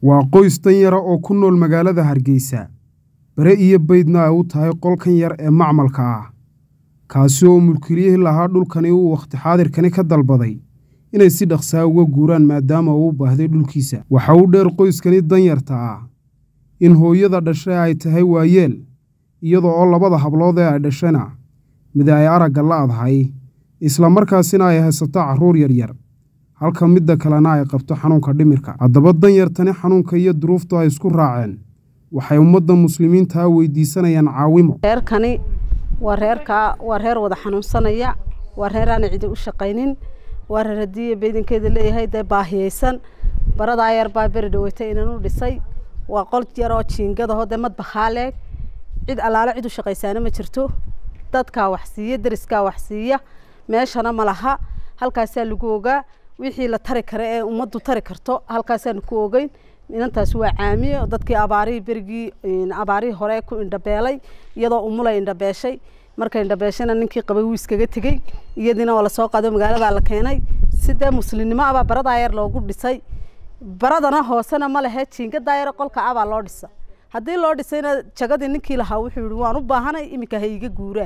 waa qoys danyara oo ku nool magaalada hargeysa bare iyo baydna ay u tahay qolkan yar ee macmalka ah kaasi oo mulkiliyihii lahaa dhulkani uu wakhti xaadirkani ka dalbaday inay si dhaqsaa uga guuraan maadaama uu u baahday dhulkiisa waxa uu dheer qoyskani danyarta ah in hooyada dhashay ay tahay waayeel iyadoo oo labada hablood ee ay dhashana mid ay aragga la'dahay isla markaasina ay haysato carruur yaryar halka midda kalena ay qabto xanuunka dhimirka haddaba danyartani xanuunka iyo duruuftu ay isku raaceen waxay ummadda muslimiintaa weydiisanayaan caawimo reerkani waa reerkaa waa reer wada xanuunsanaya waa reer aan cidi u shaqaynin waa reer haddii beydinkeeda leeyahay dee baahiyeysan baradaa yar baa beri dhaweytay inan u dhisay waa qol yaroo jiingadaho dee madbaxaaleeg cid allaale cid u shaqaysaana ma jirto dadkaa wax siiya deriskaa wax siiya meeshana ma laha halkaasaa lagu ogaa wixii la tari kara ee ummaddu tari karto halkaasaanu ku ogeyn inantaasi waa caamiye dadkii abaarihii berigii abaarihii hore ku indhabeelay iyadoo umulay indhabeeshay markay indhabeeshayna ninkii qabay wuu iskaga tegey iyadiina waa lasoo qaado magaaladaa la keenay sidee muslimnimo abaa baradaa yar loogu dhisay baradana hoosena ma lehe jiingadaa yar qolka abaa loo dhisa haddii loo dhisayna jagadii ninkii lahaa wuxuu yihi waan u baahanay iminka ha iga guuraa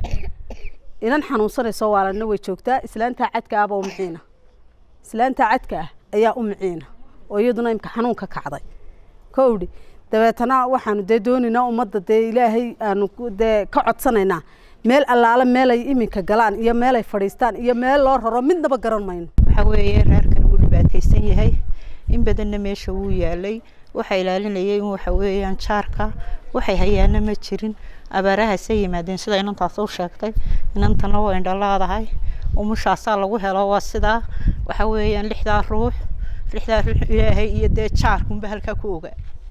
inan xanuunsanayso waalana way joogtaa islaantaa cadka ahba u miciina islaantaa cadka ah ayaa u miciina oo iyaduna imka xanuunka kacday kowdhi dabeetana waxaanu dee doonaynaa ummadda dee ilaahay aanu dee ka codsanaynaa meel allaale meelay iminka galaan iyo meelay fadhiistaan iyo meel loo raro midnaba garan mayno waxa weeye reerkan wuu dhibaataysan yahay in badanna meesha wuu yaalay waxa ilaalinayay in waxa weeyaan jaarka waxay hayaana ma jirin abaarahaasay yimaadeen sida inantaas u sheegtay inantana waa indhalaadahay umushaasaa lagu helo waa sidaa waxa weeyaan lixdaa ruux lixdaa ruux ilaahay iyo dee jaarkunba halkaa ku ogaa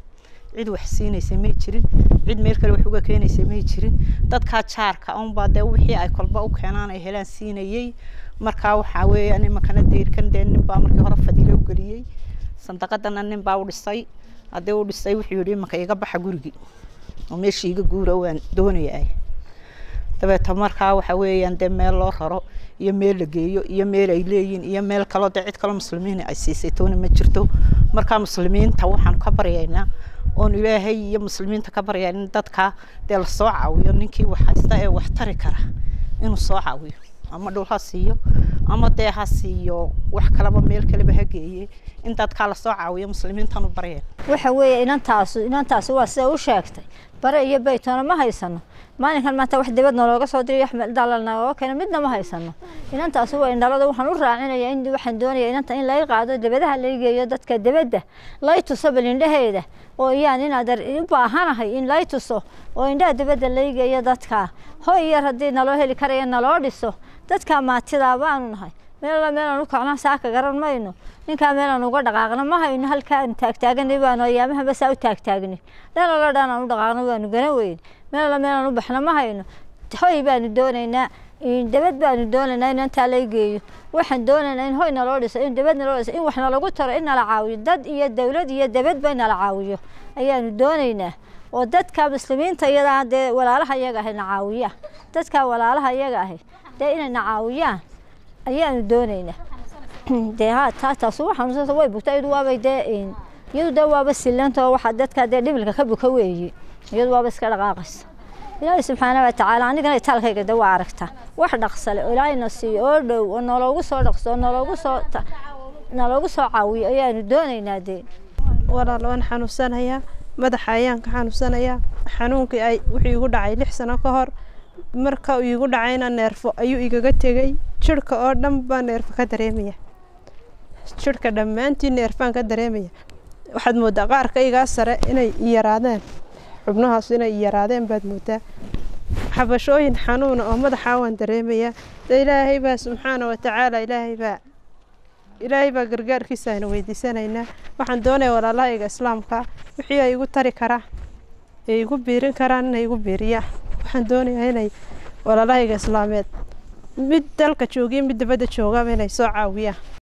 cid wax siinaysa may jirin cid meel kale wax uga keenaysa may jirin dadkaa jaarka unbaa dee wixii ay kolba u keenaan ay helaan siinayay markaa waxaa weeyaan imankana deyrkan dee ninbaa markii hore fadiilo u geliyey sandaqadana ninbaa u dhisay haddii u dhisay wuxuu yidhi imanka iga baxa gurigii oo meeshii iga guura waan doonayaa dabeeta markaa waxa weeyaan dee meel loo raro iyo meel la geeyo iyo meel ay leeyihin iyo meel kaloo dee cid kaloo muslimiin ay siisay toona ma jirto markaa muslimiinta waxaan ka baryaynaa oon ilaahay iyo muslimiinta ka baryaa in dadka dee lasoo caawiyo ninkii wax haysta ee wax tari kara inuu soo caawiyo ama dhul ha siiyo ama dee ha siiyo wax kaleba meel kaleba ha geeye in dadkaa lasoo caawiyo muslimiintan u baryeen waxa weeye inantaas inantaasi waa sida u sheegtay bare iyo baytoona ma haysano maalinkan maanta wax dibad nalooga soo diriyo axmed dalal nalooga keeno midna ma haysano inantaasi waa indhalada waxaan u raacinayaa in waxaan doonayaa inanta in laga qaado dibadaha laga geeyo dadka dibadda lay tuso bal indhaheeda oo iyaan inaad u baahanahay in lay tuso oo indhaha dibadda laga geeyo dadka hoy yar haddii naloo heli karaya naloo dhiso dadka maatidaa baanu nahay meel meelaan u kacno saaka garan mayno ninkaa meelaan uga dhaqaaqno ma hayno halkaan taagtaaganay baanu ayaamaha basaa u taagtaagnay dhanala dhan aan u dhaqaaqno waanu garan weyn meelala meelaan u baxno ma hayno hoy baanu doonaynaa dabad baanu doonaynaa in intaa la geeyo waxaan doonaynaa in hoy naloo dhiso in dabad naloo dhiso in wax nalagu taro in nala caawiyo dad iyo dawlad iyo dabadba in nala caawiyo ayaanu doonaynaa oo dadka muslimiinta iyadaa dee walaalaha iyaga ahay na caawiya dadka walaalaha iyaga ahay dee inay na caawiyaan ayaanu doonaynaa dee ha taa taas waxaan way bugta iyadu waabay dee iyadu dee waaba silanta oo waxa dadka dee dhimilka ka buka weeye iyadu waaba iska dhaqaaqaysa ilaahay subxaana wa tacaala anigana itaalkayga dee waa aragtaa wax dhaqsale oo ilaahayna siiyo oo dhow oo noloogu soo dhaqso oo noloogu soo noloogu soo caawiyo ayaanu doonaynaa dee walaal waan xanuunsanayaa madaxa ayaan ka xanuunsanayaa xanuunkii ay wuxuu igu dhacay lix sano ka hor marka uu igu dhacayna neerfo ayuu igaga tegey jirhka oo dhan baa neerfo ka dareemaya jirhka dhammaantii neerfaan ka dareemaya waxaad mooddaa qaarkaygaa sare inay yaraadeen xubnahaas inay yaraadeen baad mooddaa xabashooyin xanuuna oo madaxaa waan dareemayaa de ilaahay baa subxaana wa tacaala ilaahay baa ilaahay baa gargaarkiisa aynu weydiisanaynaa waxaan doonaya walaalahayga islaamka wixii ay igu tari karaa ee igu biirin karaan inay igu biiriyaan waxaan doonayaa inay walaalahayga islaameed mid dalka joogiyo mid dibadda joogaba inay soo caawiyaan